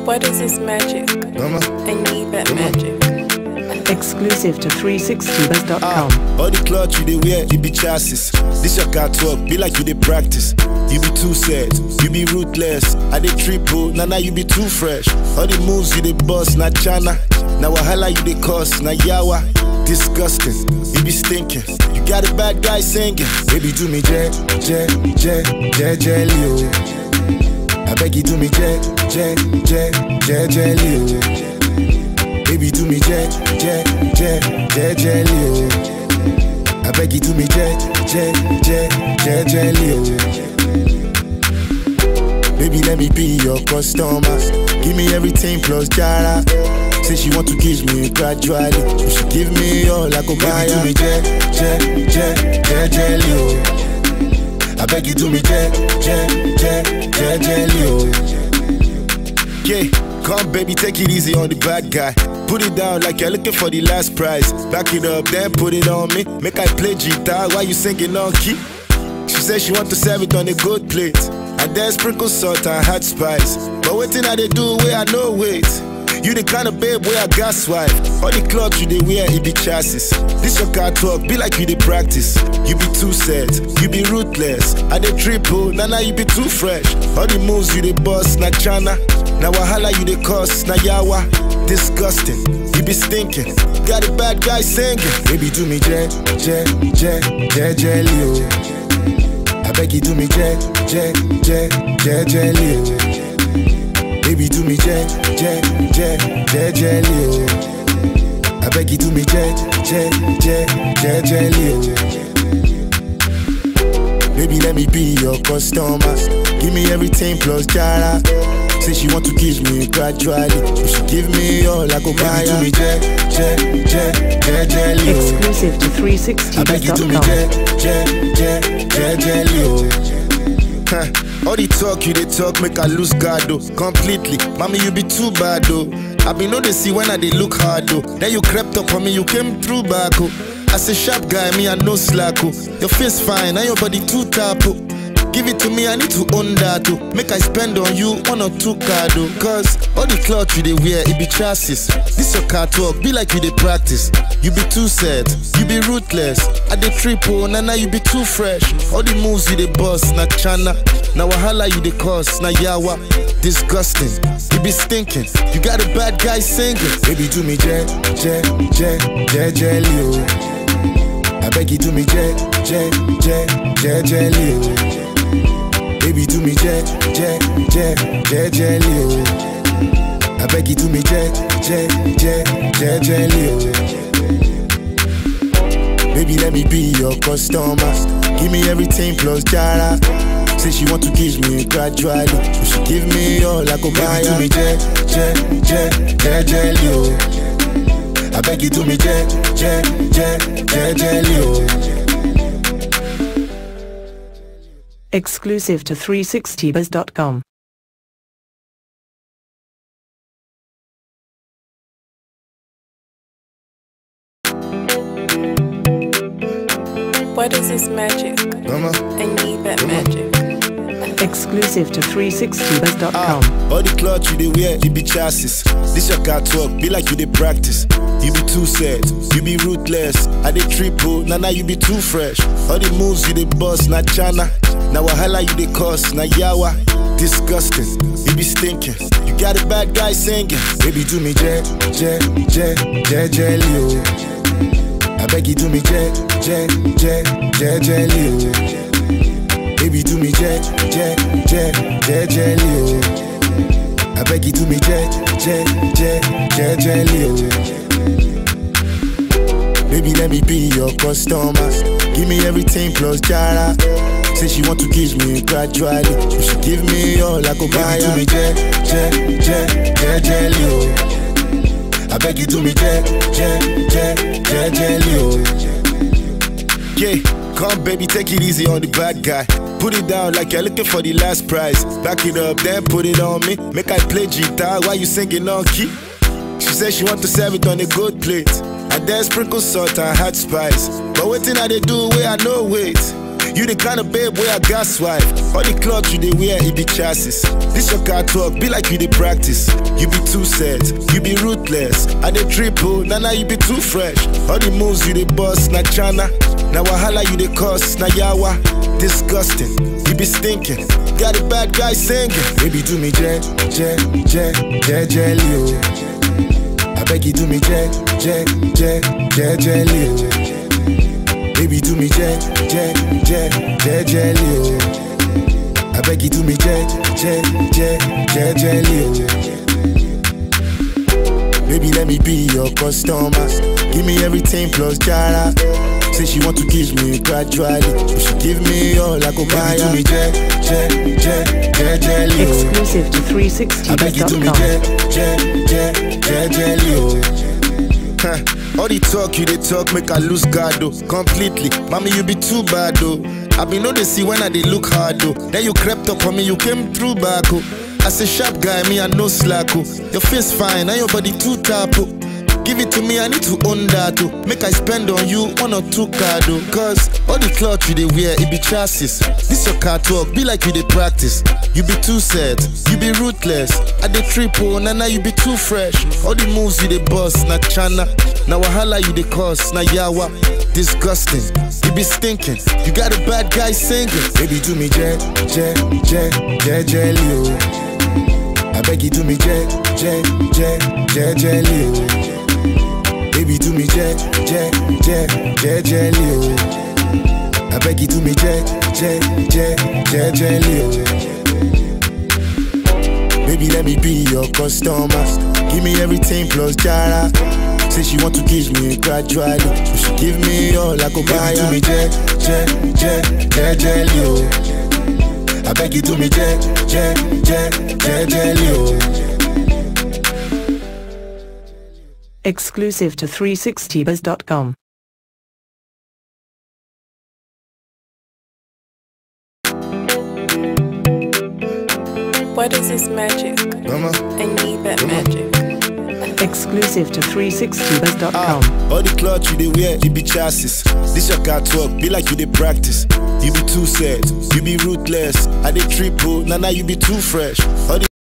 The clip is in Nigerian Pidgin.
What is this magic? Mama. I need that magic. Exclusive to 360buzz.com. All the cloth you dey wear, you be chassis. This your car talk, be like you dey practice. You be too sad, you be ruthless. I dey triple, now now you be too fresh. All the moves you dey bust, na chana. Now wahala you dey cause, na yawa. Disgusting, you be stinking. You got a bad guy singing. Baby, do me jet, jet, jet, jet, jelly, oh. I beg you, do me jet, jet, jet, jet, jelly, oh. Baby, do me jet, jet, jet, jet, jelly, oh. I beg you, do me jet, jet, jet, jet, jelly, oh. Baby, let me be your customer. Give me everything plus jara. Say she want to kiss me gradually. You should give me all I go buy. Baby, do me jet, jet, jet, jet, jelly, oh. I beg you, do me jet, jet, jet, jet, jelly, oh. Yeah, come baby, take it easy on the bad guy. Put it down like you're looking for the last prize. Back it up, then put it on me. Make I play guitar while you singing on key. She said she want to serve it on a good plate. And then sprinkle salt and hot spice. But waiting I they do where I know wait. You the kind of babe where I got swipe. All the clothes you they wear, it be chassis. This your car talk, be like you they practice. You be too sad, you be ruthless. I they triple, now now you be too fresh. All the moves you they bust, na chana. Now wahala you they cause, na yawa. Disgusting, you be stinking. Got a bad guy singing. Baby do me jet, jet, jet, jet, jelly, oh. I beg you do me jet, jet, jet, jet, jelly, oh. Baby do me jet, jet, jet, jet, jelly, oh. I beg you do me jet, jet, jet, jet, jelly, oh. Baby let me be your customer. Give me everything plus jara. Say she want to kiss me gradually. You should give me all I go buy. Baby do me jet, jet, jet, jet, jelly, oh. Exclusive to I beg you do me 360buzz.com. jet, jet, jet, jet, jelly, oh. Huh. All the talk you they talk make I lose guard though completely. Mommy you be too bad though. I be know they see when I they look hard though. Then you crept up on me, you came through back oh. As a sharp guy, me I no slack oh. Your face fine, and your body too tap oh. Give it to me, I need to own that oh. Make I spend on you one or two card oh. Cause all the cloth you they wear, it be chassis. This your car talk, be like you they practice. You be too sad, you be ruthless. I dey triple, na now you be too fresh. All the moves you dey bust, na chana. Now wahala you dey cause, na yawa. Disgusting, you be stinking. You got a bad guy singing. Baby do me jet, jet, jet, jet, jelly oh. I beg you do me jet, jet, jet, jet, jelly oh. Baby do me jet, jet, jet, jet, jelly oh. I beg you do me jet, jet, jet, jet, jelly oh. Baby, let me be your customer. Give me everything plus jara. Say she want to kiss me gradually. You should give me all I go buy. Baby, do me jet, jet, jet, jet, jelly, oh. I beg you do me jet, jet, jet, jet, jelly, oh. Exclusive to 360buzz.com. What is this magic? Mama. I need that magic. Exclusive to Ah, 360buzz.com. all the clothes you they wear, it be chassis. This your car talk, be like you they practice. You be too sad, you be ruthless. I dey triple, now now you be too fresh. All the moves you they bust, na chana. Now wahala you they cause, na yawa. Disgusting, you be stinking. You got a bad guy singing. Baby do me jet, jet, jet, jet, jelly, oh. I beg you do me jet, jet, jet, jet, jelly, oh. Baby do me jet, jet, jet, jet, jelly, oh. I beg you do me jet, jet, jet, jet, jelly, oh. Baby let me be your customer. Give me everything plus jara. Say she want to kiss me gradually. You should give me all I go buy. Baby do me jet, jet, jet, jet, jelly, oh. I beg you do me jet, jet, jet, jet, jelly, oh. Yeah, come baby, take it easy on the bad guy. Put it down like you're looking for the last prize. Back it up, then put it on me. Make I play guitar while you singing on key. She said she want to serve it on a good plate. And then sprinkle salt and hot spice. But waiting I they do where I know wait. You the kind of babe where I got swipe. All the clothes you they wear, it be chassis. This your car talk, be like you they practice. You be too set, you be ruthless. I they triple, nah nah you be too fresh. All the moves you they bust, na chana. Now wahala you they cost, na yawa. Disgusting, you be stinking. Got a bad guy singing. Baby do me jet, jet, jet, jet, jelly oh. I beg you do me jet, jet, jet, jet, jelly oh. Baby do me jet, jet, jet, jet, jelly oh. I beg you do me jet, jet, jet, jet, jelly oh. Baby let me be your customer. Give me everything plus jara. Say she want to give me gradually. If she give me all I go buy her. Baby do me jet, jet, jet, jet, jelly oh. Exclusive to I beg you do me 360buzz.com. jet, jet, jet, jet, jelly, oh. Huh. All the talk you they talk make I lose guard oh. Completely, mommy you be too bad oh. I be know they see when I they look hard oh. Then you crept up on me, you came through back oh. As a sharp guy, me I no slack oh. Your face fine, and your body too tap oh. Give it to me, I need to own that oh. Make I spend on you one or two card oh. Cause all the clothes you they wear, it be chassis. This your car talk, be like you they practice. You be too set, you be ruthless. I dey triple, na na you be too fresh. All the moves you they bust, na chana. Na wahala you they cause, na yawa. Disgusting, you be stinking. You got a bad guy singing. Baby do me jet, jet, jet, jet, jelly oh. I beg you do me jet, jet, jet, jet, jelly oh. Baby do me jet, jet, jet, jet, jelly oh. I beg you do me jet, jet, jet, jet, jelly oh. Baby let me be your customer. Give me everything plus jara. Say she want to kiss me gradually. If she give me all I go buy her. do me jet, jet, jet, jet, jelly oh. I beg you do me jet, jet, jet, jet, jelly oh. Exclusive to 360buzz.com. What is this magic? Mama. I need that magic. Exclusive to Ah, 360buzz.com. all the clothes you they wear, it be chassis. This your car talk, be like you they practice. You be too set, you be ruthless. I they triple, nah nah you be too fresh. All the